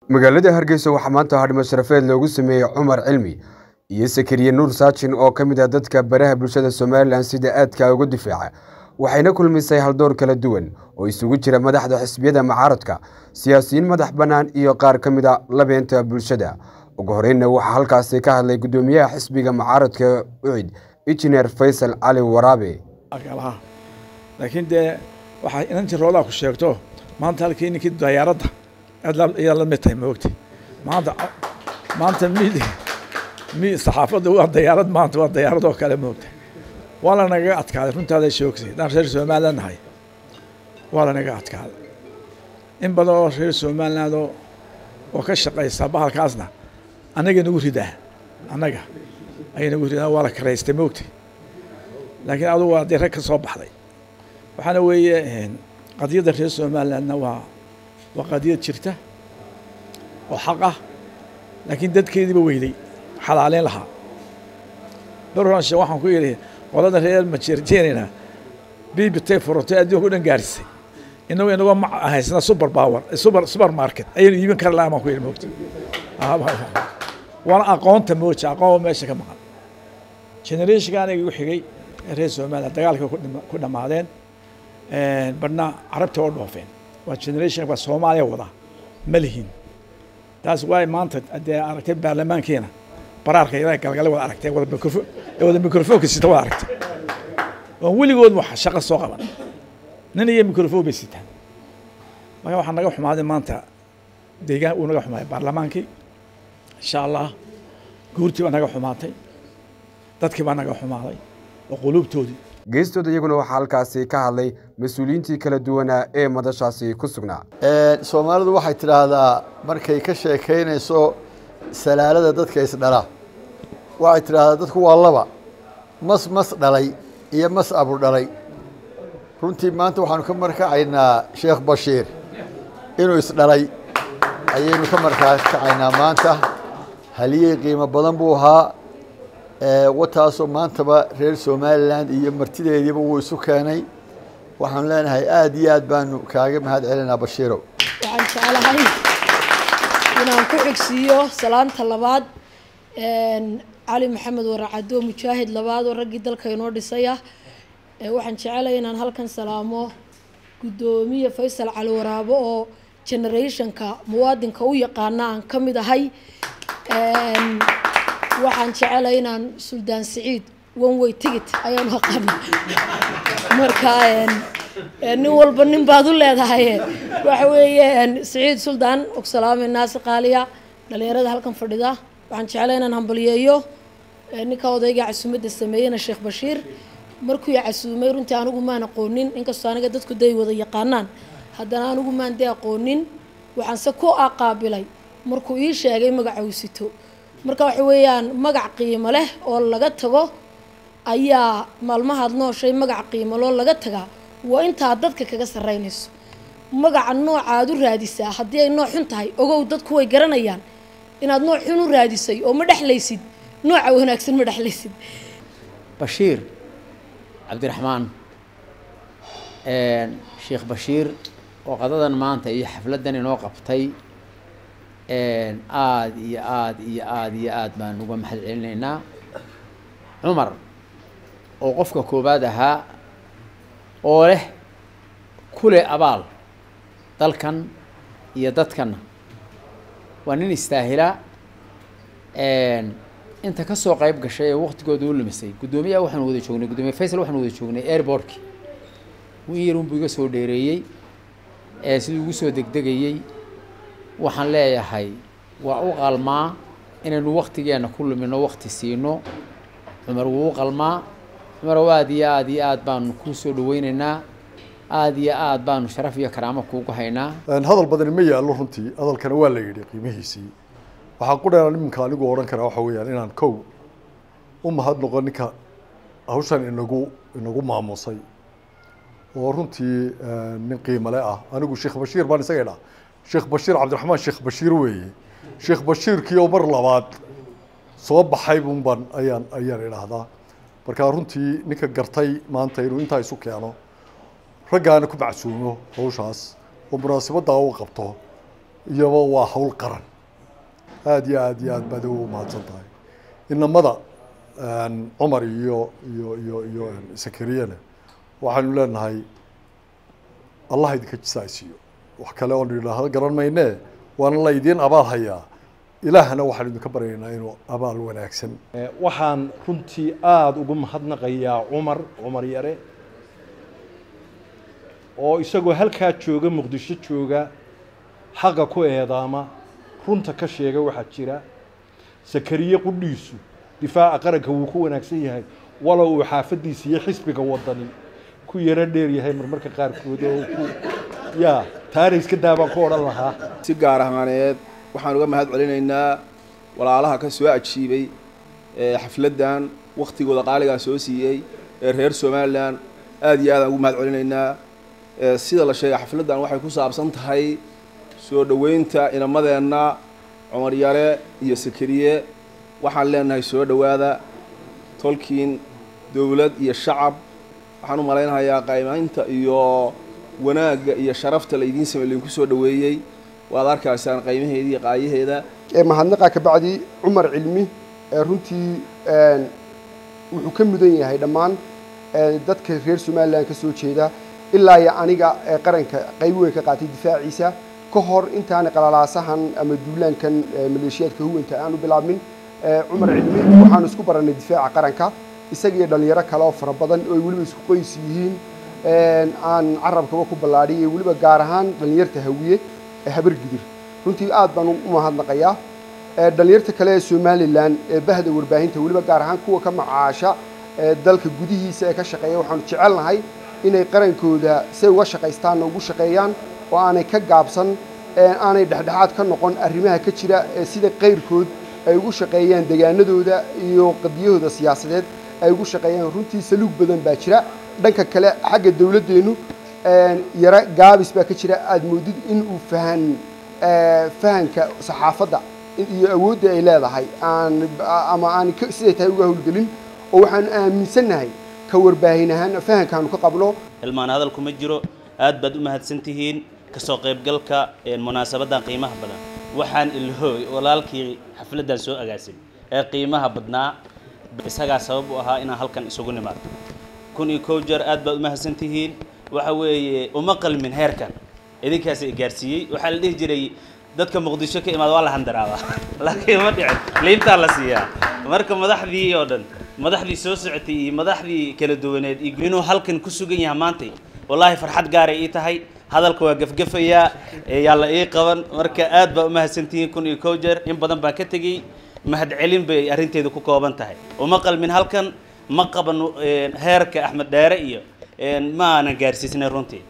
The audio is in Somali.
magaalada hargeysa waxaa maanta hadhimo sharafeed loogu sameeyey cumar cilmi iyo sakariye nuur saajin oo ka mid ah dadka baraha bulshada somalilan sida aadka uga difaaca waxayna kulmisay haldoor kala duwan oo isugu jira madaxda xisbiyada mucaaradka siyaasiyiin madax bannaan iyo qaar ka mid a labeenta bulshada ugu horeynna waxaa halkaasi ka hadlay guddoomiyaha xisbiga mucaaradka ucid injineer faysal cali waraabe laakiin dee waxaa inan jiroodaa ku sheegto maanta halkii ninkii dayaaradda ayaa la mid tahay maogta maanta maanta mid mi saxaafadda waa dayaarad maanta waa dayaarad oo kale maogta waa lanagaga adkaaday runtaada shoogsay haddaan reer somaliland nahay waa lanaga adkaaday in badan oo reer somaliland oo oo ka shaqaysa bahalkaasna annaga nagu ridaa annaga ayay nagu ridaa waa la karaystay maogta laakiin adugu waa dee rag ka soo baxday waxaana weeye qadiyadda reer somalilandna waa waa qadiyad jirta oo xaq ah laakiin dadkeediiba weyday xalaaleyn lahaa barranshe waxaan ku yidhi qolada reer majeerjeenina bibitay furotay adduunka u dhan gaarisay inagu inagoo ma haysna super power super super market ayaynu iibin kari lahaa baan ku yidhi moogta waana aqoonta mooja aqoon meesha ka maqan generationka aniga igu xigay reer somaliland dagaalka ku dhammaadeen badhna carabta oo dhoofeen waa generation waa soomaaliya wada ma lihin taas waay maanta dee aragtay baarlamaankiina baraarka ilaa galgale wada aragtay wada mikrofo wada mikrofoonka sita wada aragtay oo weligood wax shaqo soo qaban nin iyo mikrofon bay sitaan marka waxaa naga xumaaday maanta deegaan uu naga xumaaday baarlamaankii insha allah guurtii baa naga xumaatay dadkii baa naga xumaaday oo quluubtoodii geestooda iyaguna waxaa halkaasi ka hadlay mas-uuliyiintii kala duwanaa ee madashaasi ku sugnaa soomaalidu waxay tidhaahdaa markay ka sheekaynayso salaalada dadka isdhala waxay tidhaahdaa dadku waa laba mas mas dhalay iyo mas abur dhalay runtii maanta waxaanu ka markacaynaa sheekh bashiir inuu isdhalay ayaynu ka markaakacaynaa maanta haliyey qiimo badan buu ahaa wataasoo maantaba reer somalilan iyo martideediiba wuu isu keenay waxaanu leenahay aada iyo aad baanu kaaga mahad celinaa bashiirow waxaan jeclahay inaan ku xigsiiyo salaanta labaad cali maxamed waracado mujaahid labaad oo raggii dalka inoo dhisay ah waxaan jecelahay inaan halkan salaamo guddoomiye faysal cali waraabo oo generationka muwaadinka u yaqaana aan ka mid ahay waxaan jecelahay inaan suldaan siciid one way ticket ayaan aqaana marka nin walba nin baad u leedahay waxa weeye siciid suldaan ogsalaame naasi qaaliya dhalinyarada halkan fadhida waxaan jecelahay inaan hambaliyeeyo ninka odayga casuumadda sameeyena sheekh bashiir markuu i casuumay runtii anigu maan aqoonin inkastoo aniga dadku day wada yaqaanaan haddana anigu maan de aqoonin waxaanse ku aqaabilay markuu ii sheegay magaca uu sito marka waxa weeyaan magac qiimo leh oo laga tago ayaa maalmahaad nooshay magac qiimo loo laga tagaa waa intaad dadka kaga sarreynayso magaca noocaad u raadisaa haddii ay nooc xun tahay ogow dadku way garanayaan inaad nooc xun u raadisay oo ma dhexlaysid nooca wanaagsan ma dhexlaysid bashiir cabdiraxmaan sheekh bashiir oo qadadan maanta iyo xafladdan inoo qabtay aada iyo aada iyo aada iyo aada baan uga mahad celinaynaa cumar oo qofka koowaad ahaa oo leh kule abaal dalkan iyo dadkanna waa nin istaahila inta kasoo qayb gashay ee waqtigooda u lumisay guddoomiyaha waxaanu wada joognay guddoomiye faysal waxaanu wada joognay airbortki in yar unbuu iga soo dheereeyey siduu ugu soo degdegayey waxaan leeyahay waa u qalmaa inaynu waktigeenna ku lumino wakti siino cumar wuu u qalmaa cumarow aada iyo aada iyo aada baanu kuu soo dhaweyneynaa aada iyo aada baanu sharaf iyo karaamo kuugu haynaa hadal badani ma yaallo runtii hadalkana waa la yidhi qiimihiisii waxaa ku dheeran iminka anigu odhan karaa waxa weeyaan inaan kow u mahad noqo ninka hawshan inagu inagu maamusay oo runtii nin qiimale ah anigu sheekh bashiir baan isaga idhaa sheekh bashiir cabdiraxmaan sheekh bashiir weeye sheekh bashiirkii oo mar labaad soo baxay bunban ayaan ayaan idhaahdaa marka runtii ninka gartay maanta inuu intaa isu keeno raggaana ku macsuumo hawshaas oo munaasabaddaa u qabto iyaba waa hawl qaran aada iyo aad iyo aad baad ugu mahadsan tahay inamada cumar iyo iyo iyo iyo sakariyana waxaanu leenahay allah idinka jisaaysiiyo wax kale oonu idhaahdo garan maynee waana la idiin abaal hayaa ilaahna waxaan idinka baryaynaa inuu abaal wanaagsan waxaan runtii aada ugu mahadnaqayaa cumar cumar yare oo isagoo halkaa jooga muqdisho jooga xaqa ku eedaama runta ka sheega waxaa jira sakariye qudhiisu difaaca qaranka wuu ku wanaagsan yahay walow uu xaafadiisa iyo xisbiga wadani ku yaro dheer yahay marmarka qaarkood oo ku ya taana iska daa baan ku odhan lahaa si gaar ahaaneed waxaan uga mahad celinaynaa walaalaha ka soo ajiibay xafladdan waktigooda qaaligaa soo siiyey ee reer somalilan aada iyo aadaan ugu mahad celinaynaa sida la sheegay xafladdan waxay ku saabsan tahay soo dhoweynta inamadeenna cumar yare iyo sakariye waxaan leenahay soo dhowaada tolkiin dowlad iyo shacab waxaan u malaynayaa qaymaynta iyo wanaagga iyo sharafta laydiin samey laydinku soo dhoweeyey waad arkaysaan qaymaheeda iyo qaayaheeda mahadnaqa kabacdi cumar cilmi runtii wuxuu ka mudan yahay dhammaan dadka reer somalilan ka soo jeeda ilaa iyo aniga qaranka qayb weyn ka qaatay difaaciisa ka hor intaana qalalaasahan ama duulaankan maleeshiyaadka huwanta aan u bilaabmin cumar cilmi waxaanu isku barannay difaaca qaranka isaga iyo dhalinyaro kale oo fara badan oo ay weliba isku qoys yihiin aan carabkaba ku ballaadhiyay weliba gaar ahaan dhalinyarta hawiye ee habargidir runtii aad baan u mahadnaqayaa dhalinyarta kale ee somalilan ee bahda warbaahinta weliba gaar ahaan kuwa ka macaasha dalka gudihiisa ee ka shaqeeya waxaanu jecelnahay inay qarankooda say uga shaqaystaanna ugu shaqeeyaan oo aanay ka gaabsan aanay dhexdhexaad ka noqon arrimaha ka jira sida qayrkood ay ugu shaqeeyaan degaanadooda iyo qadiyahooda siyaasadeed ay ugu shaqeeyaan runtii saluug badan baa jira dhanka kale xagga dowladdeennu yaro gaabis baa ka jira aada moodid in uu fahan fahanka saxaafadda iyo awoodda ay leedahay aan ama aan siday tahay uga howlgelin oo waxaanu aaminsannahay ka warbaahin ahaan fahankaanu ka qabno hilmaan hadal kuma jiro aad baad u mahadsan tihiin kasoo qaybgalka munaasabaddan qiimaha badan waxaan ilhooy walaalkii xafladdan soo agaasin ee qiimaha badnaa isagaa sabab u ahaa inaan halkan isugu nimaado kun iyo kow jeer aad baad u mahadsan tihiin waxa weeye uma qalmin heerkan idinkaas i gaarsiiyey waxaa la dhihi jiray dadka muqdisho ka imaada waa la handaraabaa laakiin ma dhicin liintaa la siiyaa marka madaxdii oo dhan madaxdii soo socotay iyo madaxdii kala duwaneed iyo inuu halkan ku sugan yahay maantay wallaahi farxad gaaray ii tahay hadalka waa gafgafayaa yaa la ii qaban marka aad baa u mahadsantihiin kun iyo kow jeer in badan baan ka tegey mahadcelin bay arrinteedu ku kooban tahay uma qalmin halkan ma qaban heerka axmed dheere iyo ma aanan gaarsiisnay runtii